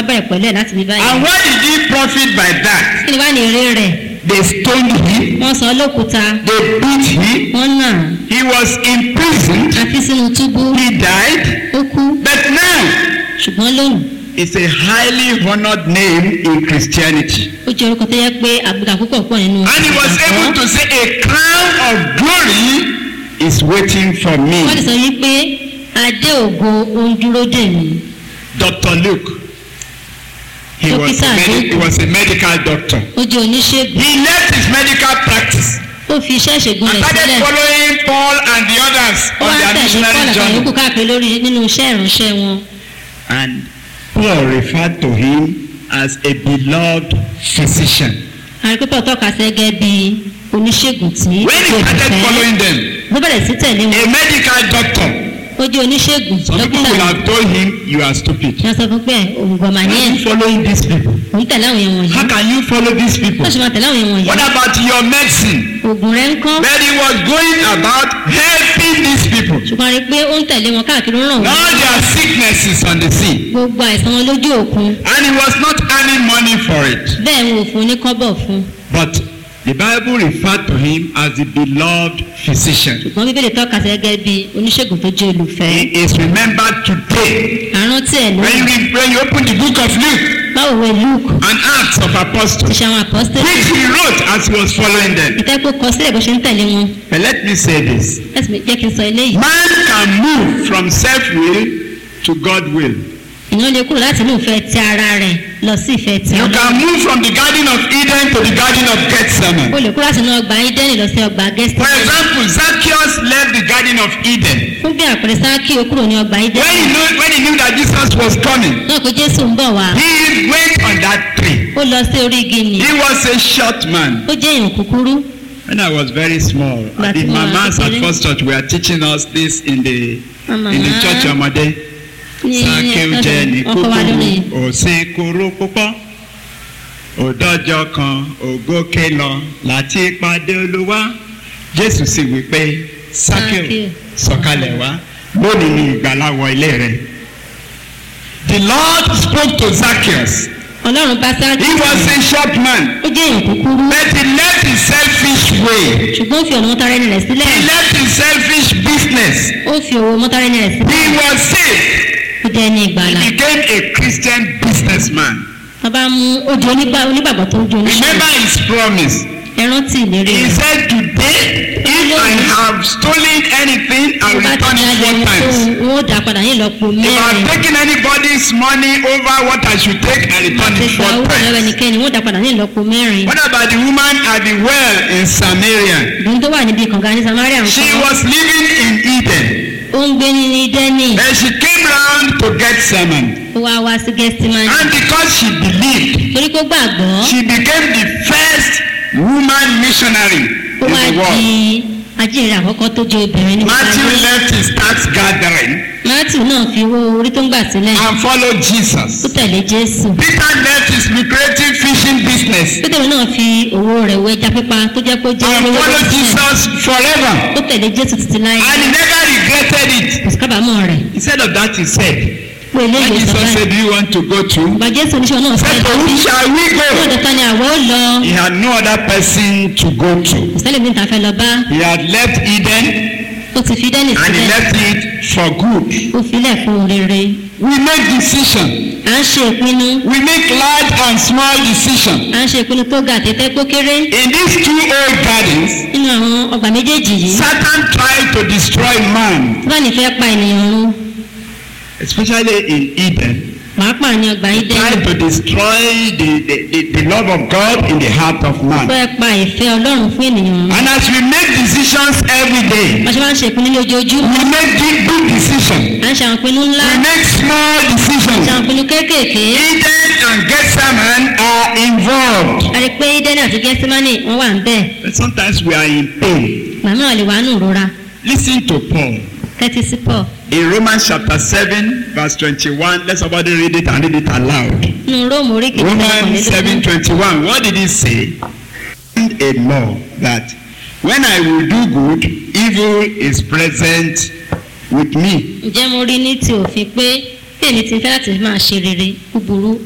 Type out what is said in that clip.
bẹ̀rẹ̀ pẹ̀lú ẹ̀ láti bí báyìí. And what did he profit by that? kí ni wá ní eré rẹ̀ They stoned him, wọ́n sọ ọ́ lókúta they beat him, wọ́n nà á, he was imprisoned, àfi sínú túbú he died. ó kú But now, ṣùgbọ́n lónìí it's a highly honored name in Christianity. ó jẹ́ orúkọ tó yẹ pé àgbéga púpọ̀ pọ̀ nínú And he was able to say, A crown of glory is waiting for wọ́n lè me. sọ yí pé adé ògo ó ń dúró dè mí Dr. Luke. He was, a Dókítà medi- Luke. he was a medical doctor. ó jẹ́ oníṣègùn He left his medical practice ó fi iṣẹ́ ìṣègùn and rẹ̀ started sílẹ̀ following Paul and the others ó on wá their tẹ̀lé missionary Paul àtàwọn journey. yòókù káàkiri lórí nínú iṣẹ́ ìránṣẹ́ wọn And Paul referred to him as a beloved physician. àrípẹ́pẹ́ tọ́ka sí gẹ́gẹ́ bí oníṣègùn tí When he kò started fẹ́ following them, ló bẹ̀rẹ̀ sí tẹ̀lé wọn a medical doctor, ó jẹ́ oníṣègùn some people dókítà will have told him, You are stupid. ní wọ́n sọ fún pé òǹgbọ̀mà ní Why ẹ̀ are you following these people? òun tẹ̀lé àwọn yẹn wọ̀nyí How can you follow these people? wọ́n sì máa tẹ̀lé àwọn yẹn wọ̀nyí What about your medicine? oògùn rẹ̀ ń kọ́ But he was going about helping these people. ṣùgbọ́n a rí i pé ó ń tẹ̀lé wọn káàkiri ó ń ràn wọ́n All their sicknesses on the sea. gbogbo àìsàn wọn lójú òkun And he was not earning money for it. bẹ́ẹ̀ wọn ò fún un ní kọ́bọ̀ fún But the Bible referred to him as the beloved physician. ṣùgbọ́n bíbélì tọ́ka sí gẹ́gẹ́ bí oníṣègùn tó jẹ́ olùfẹ́ He is remembered today. àrántí ẹ̀ When you, lónìí read, when you open the book of Luke báwo wẹ luke and Acts of Apostles, iṣẹ́ àwọn apọ́sítẹ́lì which he wrote as he was following them. ìtẹ́kọ̀ kọ sílẹ̀ bó ṣe ń tẹ̀lé wọn But let me say this. ẹ̀sìn jẹ́ kí n sọ eléyìí Man can move from self-will to God-will. ìyẹn lè kúrò láti inú ìfẹ́ ti ara rẹ̀ lọ sí ìfẹ́ ti You ọlọ́run can move from the Garden of Eden to the Garden of o Gethsemane. lè kúrò láti inú ọgbà ídẹ́nì lọ sí ọgbà For gẹ́sítẹ́nì example, Zacchaeus left the Garden of Eden. fún bí àpẹẹrẹ sáàkì ó kúrò ní ọgbà When ídẹ́nì he knew, when he knew that Jesus was coming, náà pé jésù ń bọ̀ wá he went on that tree. ó lọ sí orí igi nì He was a short man. ó jẹ́ èèyàn kúkúrú When I was very small, But the you are mamas at kékeré. First Church were teaching us this in the Mama. in the church ọmọdé. ní Sákéw jẹ́ ní ọkọ̀ wa lórí kúkúrú, òsín kúrú púpọ̀. Òdọ́jọ́ kan ògókè lọ láti pàdé Olúwa. Jésù sì wí pé Sákéw Sákéw, sọ̀kalẹ̀ wá lónìí ni ìgbàlà wọ ilé rẹ̀. The Lord spoke to Zacchaeus. ọlọ́run bá sáàkì He was a short man, ó jẹ́ èèyàn kúkúrú but he left his selfish way. ṣùgbọ́n ó fi ọ̀nà mọ́tàrẹ́nì rẹ̀ sílẹ̀ He left his selfish business. ó fi owó mọ́tàrẹ́nì rẹ̀ sílẹ̀ He was saved. ó jẹ́ ní ìgbàlà He became a Christian businessman. wọ́n bá mú ojú onígbà onígbàgbọ́ tó ń jó oníṣẹ́ Remember his promise. ẹran tí ìlérí He rẹ̀ said, Today, if I have stolen anything, I will bá ti return ní it ajẹ́ four ní times. fún wọn ó dà padà ní ìlọ́po If I have mẹ́rin taken anybody's money over what I should take, I return àti it ìgbà four owó lọ́wọ́ times. ẹnikẹ́ni wọ́n ó dà padà ní ìlọ́po mẹ́rin What about the woman at the well in Samaria? ìdùn tó wà níbi kànga ní samaria She nǹkan was living in Eden. ó ń gbé ní dẹ́nì And she came round to Gethsemane. ó wá wá sí gẹ́sítímánì And because she believed, torí kó gbàgbọ́ she became the first woman missionary ó in wá the di world. ajínrere àkọ́kọ́ tó jẹ́ obìnrin ní Matthew ayé left his tax gathering matthew náà fi owó orí tó ń gbà sílẹ̀ and followed ó Jesus. tẹ̀lé jésù Peter left his lucrative fishing business pétérù náà fi owó rẹ̀ wọ ẹja pípa tó jẹ́ pé ó jẹ́ and olówó followed tó sílẹ̀ Jesus forever. ó tẹ̀lé jésù títí láyé And he never regretted it. kò sí kábàámọ̀ rẹ̀ Instead of that, he said, pé When eléyìí sọ Jesus báyìí said, Do you want to go to? ọba jésù oníṣẹ́ náà Said, fẹ́ To whom shall we ní go? ọ̀dọ̀ ta ni àwọ̀ ó lọ He had no other person to go to. kò sẹ́lẹ̀ mi ta fẹ́ lọ bá He had left Eden ó ti fi dẹ́nì and he sílẹ̀ left it for good. ó filẹ̀ fún rere We make decision. à ń ṣe ìpinnu We make large and small decision. à ń ṣe ìpinnu tó ga àtẹ́tẹ́ tó kéré In these two old gardens, nínú àwọn ọgbà méjèèjì yìí Satan tried to destroy man, báni fẹ́ pa ènìyàn run especially in Eden. pàápàá ní ọgbà yìí dẹ́nu Tried to destroy the, the, the, the love of God in the heart of man. fẹ́ pa ìfẹ́ ọlọ́run fún ènìyàn run And as we make decisions every day, wọ́n ṣe máa ń ṣe ìpinnu ní ojoojúmọ́ we make big, big decisions. à ń ṣe àwọn ìpinnu ńlá We make small ṣe àwọn decisions. ìpinnu kéékèèké Eden and Gethsemane are involved. a rí i pé ídẹ́nì àti gẹ́símánì wọ́n wà ń bẹ̀ But sometimes we are in pain. màmá lè wà nù rora Listen to Paul. tẹ́tí sí pọ̀ In Romans chapter 7, verse 21, let somebody read it and read it aloud. nínú róòmù orí kejì Romans 7 21. What did he say? A law that when I will do good, evil is present with me. ǹjẹ́ mo rí ní ti òfin pé bí èmi ti fẹ́ láti máa ṣe rere búburú